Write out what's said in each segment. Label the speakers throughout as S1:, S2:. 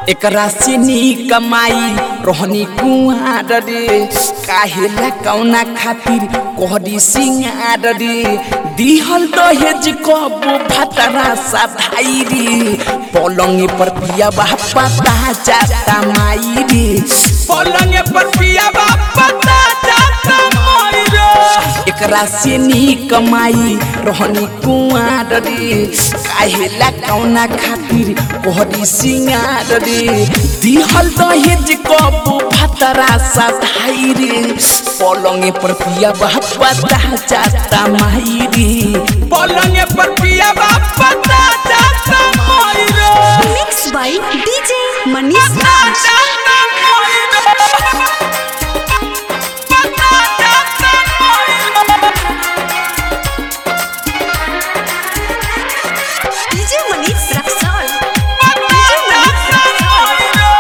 S1: एकरा से नी कमाई रोहनी कुआर रे काहेला कौना खातिर कोहरी सिंगार रे दिहल दहेज कब भतरा सधाई रे पलंग पर पिया बापा जाता माई रे पलंग पर पिया बापा जाता माई रे एकरा से नी कमाई रोहनी कुआर रे काहेला कौना खातिर कोहरी सिंगार रे दिहल दहेज कब भतरा सधाई रे पलंग पर पिया बापा जाता माई रे पलंग पर पिया बापा जाता माई रे
S2: mix by DJ Manish Raj DJ Manish Raxaul DJ Manish Raxaul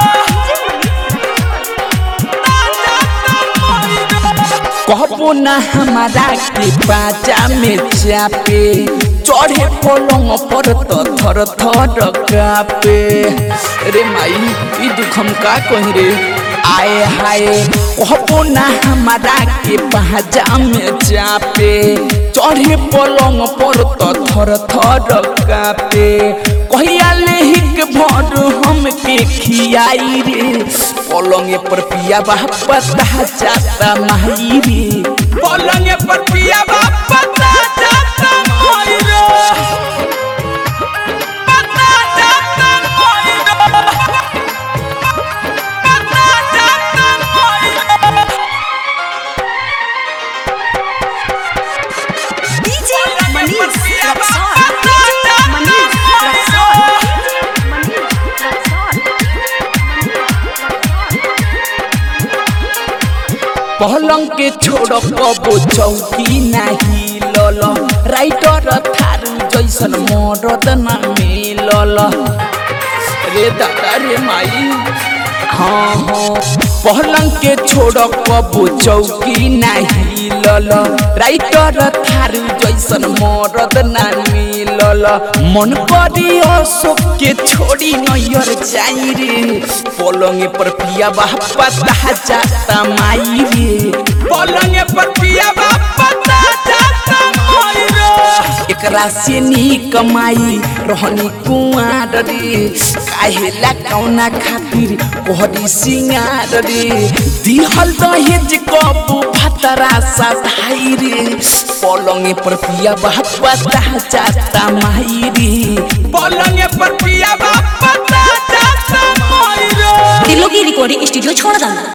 S1: कहबो ना हमारा के बाजा में चापे चढ़े पलंग पर तो थर थर कापे रे माई ई दुख हम का कही रे आए हाय कहबो ना हमारा के बाजा में चापे चढ़े पलंग पर तो थर थर कापे कहिया लेहिक भर हमके खियाई रे पलंग पर पिया बापा जाता माई रे पलंग पर पिया बापा जाता माई रे पता जाता माई रे पता जाता माई रे
S2: डीजे मनीष रक्सौल डीजे मनीष रक्सौल मनीष रक्सौल
S1: पलंग के छोड़ कबो चौकी नाही लल राइटर थारू जैसन मरद न मिलल रे दादा रे माई हाँ हाँ पलंग के छोड़ कबो चौकी नाही लल राइटर थारू जैसन मरद न मिलल मन करी अशोक के छोड़ी नैयर जाई रे पलंग पर पिया बापा जाता माई रे पलंग पर पिया बापा जाता माई रे एकरा से नी कमाई रहनी कुआर रे काहेला कौना खातिर कोहरी सिंगार रे दिहल दहेज कब भतरा सधाई रे पलंग पर पिया बापा जाता माई रे पलंग पर पिया बापा जाता माई रे
S2: दिलों की रिकॉर्डिंग स्टूडियो छोड़ दाना